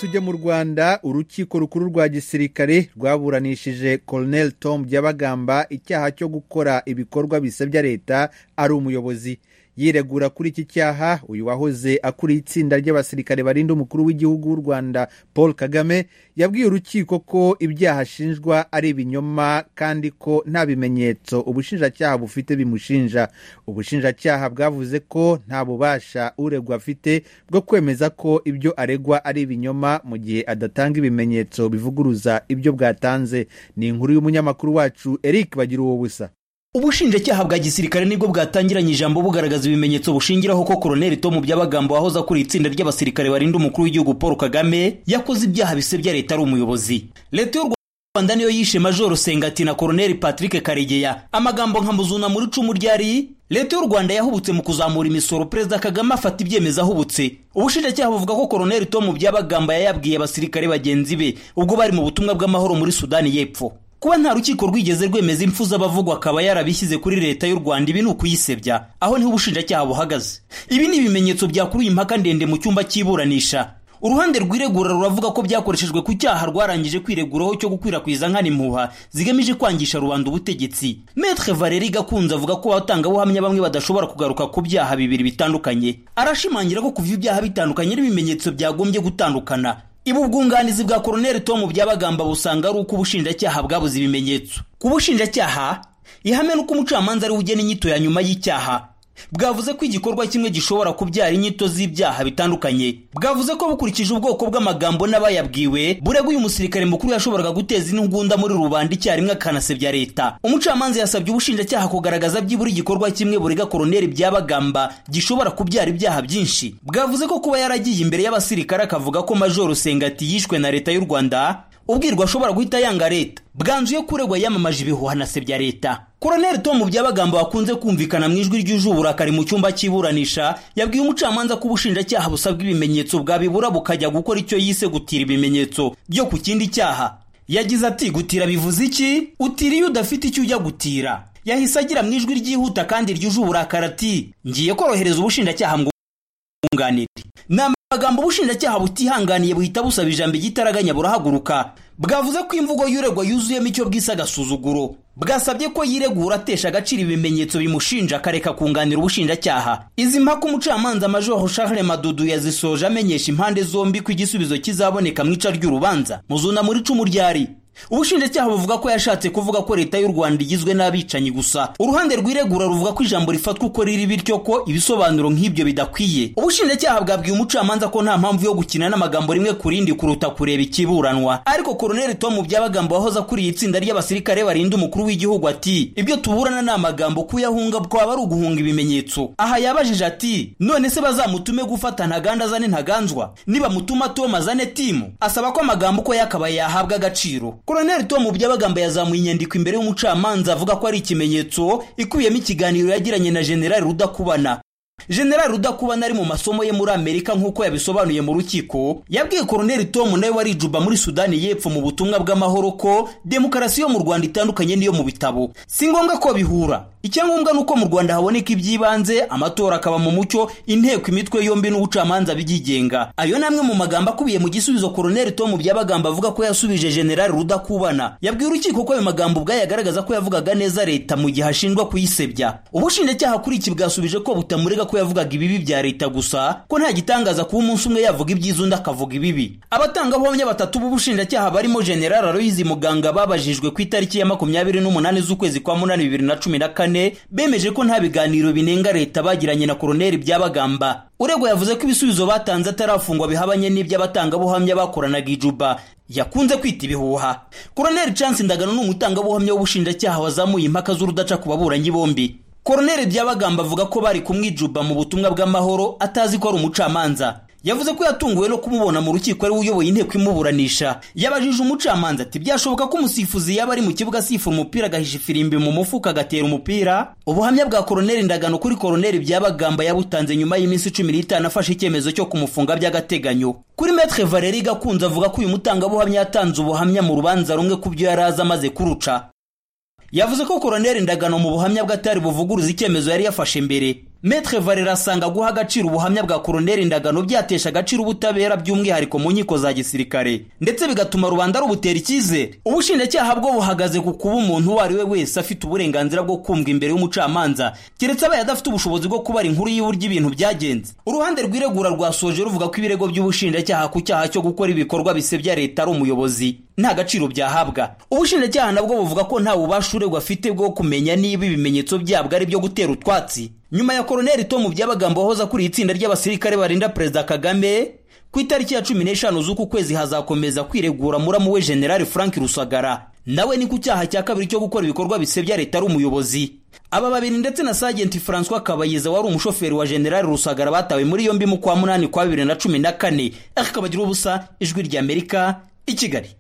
tujya mu rwanda urukiko rukuru rwa gisirikare rwaburanishije colonel tom byabagamba icyaha cyo gukora ibikorwa bisebya leta ari umuyobozi yiregura kuri iki cyaha uyu wahoze akuriye itsinda ry'abasirikare barinda umukuru w'igihugu w'u rwanda paul kagame yabwiye urukiko ko ibyaha ashinjwa ari ibinyoma kandi ko nta bimenyetso ubushinjacyaha bufite bimushinja ubushinjacyaha bwavuze ko nta bubasha uregwa afite bwo kwemeza ko ibyo aregwa ari ibinyoma mu gihe adatanga ibimenyetso bivuguruza ibyo bwatanze ni inkuru y'umunyamakuru wacu eric bagira uwo busa ubushinjacyaha bwa gisirikare nibwo bwatangiranye ijambo bugaragaza ibimenyetso bushingiraho ko koloneli tomu by'abagambo wahoze akuriye itsinda ry'abasirikare barinda umukuru w'igihugu paul kagame yakoze ibyaha bisebya leta ari umuyobozi leta y'u rwanda niyo yishe majoro sengati na koloneli patrick karegeya amagambo nka muzuna muri icumu ryari leta y'u rwanda yahubutse mu kuzamura imisoro perezida kagame afata ibyemezo ahubutse ubushinjacyaha buvuga ko koloneli tomu by'abagamba yayabwiye abasirikare bagenzi be ubwo bari mu butumwa bw'amahoro muri sudani y'epfo kuba nta rukiko rwigeze rwemeza impfu z'abavugwa akaba yarabishyize kuri leta y'u rwanda ibi ni ukuyisebya aho niho ubushinjacyaha buhagaze ibi ni ibimenyetso byakuruye impaka ndende mu cyumba cy'iburanisha uruhande rwiregura ruravuga ko byakoreshejwe ku cyaha rwarangije kwireguraho cyo gukwirakwiza nkana impuha zigamije kwangisha rubanda ubutegetsi metre valeri gakunze avuga ko abatangabuhamya bamwe badashobora kugaruka ku byaha bibiri bitandukanye arashimangira ko kuva ibyaha bitandukanye n'ibimenyetso byagombye gutandukana ibu bwunganizi bwa koroneli tomu byabagamba busanga ari uko ubushinjacyaha bwabuze ibimenyetso ku bushinjacyaha ihame n'uko umucamanza ari ugena inyito ya nyuma y'icyaha bwavuze ko igikorwa kimwe gishobora kubyara inyito z'ibyaha bitandukanye bwavuze ko bukurikije ubwoko bw'amagambo n'abayabwiwe bureguye umusirikare mukuru yashoboraga guteza intugunda muri rubanda icyarimwe akanasebya leta umucamanza yasabye ubushinjacyaha kugaragaza byibura igikorwa kimwe burega koroneli byabagamba gishobora kubyara ibyaha byinshi bwavuze ko kuba yaragiye imbere y'abasirikare akavuga ko majoro sengati yishwe na leta y'u rwanda ubwirwa ashobora guhita yanga leta bwanzuye kuregwa yamamaje ibihuha anasebya leta koroneli tomu byabagamba wakunze kumvikana mu ijwi ryuje uburakari mu cyumba cy'iburanisha yabwiye umucamanza ko ubushinjacyaha busabwa ibimenyetso bwabibura bukajya gukora icyo yise gutira ibimenyetso byo ku kindi cyaha yagize ati gutira bivuze iki utira iyo udafite icyo ujya gutira yahise agira mu ijwi ryihuta kandi ryuje uburakari ati ngiye korohereza ubushinjacyaha ngo bwunganire amagambo ubushinjacyaha butihanganiye buhita busaba ijambo igitaraganya burahaguruka bwavuze ko imvugo y'uregwa yuzuyemo icyo bwise agasuzuguro bwasabye ko yiregura atesha agaciro ibimenyetso bimushinja akareka kunganira ubushinjacyaha izi mpaka umucamanza majoro charles madudu yazisoje amenyesha impande zombi ko igisubizo kizaboneka mu ica ry'urubanza muzuna muri icumu ryari ubushinjacyaha buvuga ko yashatse kuvuga ko leta y'u rwanda igizwe n'abicanyi gusa uruhande rwiregura ruvuga ko ijambo rifatwa uko riri bityo ko ibisobanuro nk'ibyo bidakwiye ubushinjacyaha bwabwiye umucamanza ko nta mpamvu yo gukina n'amagambo rimwe ku rindi kuruta kureba ikiburanwa ariko koroneli tomu byabagamba wahoze akuriye itsinda ry'abasirikare barinda umukuru w'igihugu ati ibyo tuburana ni amagambo kuyahunga twaba ari uguhunga ibimenyetso aha yabajije ati none se bazamutume gufata ntaganda azane ntaganzwa nibamutuma tomu azane timu asaba ko amagambo uko yakabaye yahabwa agaciro koroneli tomu byabagamba yazamuye inyandiko imbere y'umucamanza avuga ko ari ikimenyetso ikubiyemo ikiganiro yagiranye na generali rudakubana generali rudakubana ari mu masomo ye muri amerika nk'uko yabisobanuye mu rukiko yabwiye koroneli tomu nawe wari ijuba muri sudani y'epfo mu butumwa bw'amahoro ko demokarasi yo mu rwanda itandukanye n'iyo mu bitabo si ngombwa ko bihura icyangombwa ni uko mu rwanda haboneka iby'ibanze amatora akaba mu mucyo inteko imitwe yombi n'ubucamanza byigenga ayo ni amwe mu magambo akubiye mu gisubizo koroneli tomu byabagamba avuga ko yasubije generali rudakubana yabwiye urukiko ko ayo magambo ubwayo agaragaza ko yavugaga neza leta mu gihe ashinjwa kuyisebya ubushinjacyaha kuri iki bwasubije ko butamurega ko yavugaga ibibi bya leta gusa ko nta gitangaza kuba umunsi umwe yavuga ibyiza undi akavuga ibibi abatangabuhamya batatu b'ubushinjacyaha barimo generali aloyizi muganga babajijwe ku itariki ya makumyabiri n'umunani z'ukwezi kwa munani bibiri na cumi na kane bemeje ko nta biganiro binenga leta bagiranye na koroneli byabagamba urego yavuze ko ibisubizo batanze atarafungwa bihabanye n'iby'abatangabuhamya bakoranaga ijuba yakunze kwita ibihuha koroneli chance ndagano ni umutangabuhamya w'ubushinjacyaha wazamuye impaka z'urudaca ku baburanyi bombi koroneli byabagamba avuga ko bari kumwijuba mu butumwa bw'amahoro atazi ko ari umucamanza yavuze ko yatunguwe no kumubona mu rukiko ari we uyoboye inteko imuburanisha yabajije umucamanza ati byashoboka ko umusifuzi yaba ari mu kibuga asifura umupira agahisha ifirimbi mu mufuka agatera umupira ubuhamya bwa koroneli ndagano kuri koroneli byabagamba yabutanze nyuma y'iminsi cumi n'itanu afashe icyemezo cyo kumufunga by'agateganyo kuri metre valeri gakunze avuga ko uyu mutangabuhamya yatanze ubuhamya mu rubanza rumwe ku byo yari azi amaze kuruca yavuze ko koroneli ndagano mu buhamya bw'atari buvuguruza icyemezo yari yafashe mbere Metre Valera asanga guha agaciro ubuhamya bwa Koroneli Ndagano byatesha agaciro ubutabera by'umwihariko mu nkiko za gisirikare ndetse bigatuma rubanda rubutera icyizere ubushinjacyaha bwo buhagaze ku kuba umuntu uwo ari we wese afite uburenganzira bwo kumva imbere y'umucamanza keretse abaye adafite ubushobozi bwo kubara inkuru y'uburyo ibintu byagenze uruhande rw'iregura rwasoje ruvuga ko ibirego by'ubushinjacyaha ku cyaha cyo gukora ibikorwa bisebya leta ari umuyobozi nta gaciro byahabwa ubushinjacyaha nabwo buvuga ko nta bubasha uregwa afite bwo kumenya niba ibimenyetso byabwo ari ibyo gutera utwatsi nyuma ya koroneli tomu by'abagambo wahoze akuriye itsinda ry'abasirikare barinda perezida kagame ku itariki ya cumi n'eshanu z'uku kwezi hazakomeza kwiregura muramu we generali frank rusagara nawe ni ku cyaha cya kabiri cyo gukora ibikorwa bisebya leta ari umuyobozi aba babiri ndetse na sajenti francois kabayiza wari umushoferi wa generali rusagara batawe muri yombi mu kwa munani kwa bibiri na cumi na kane akabagiraho ubusa ijwi ry'amerika i kigali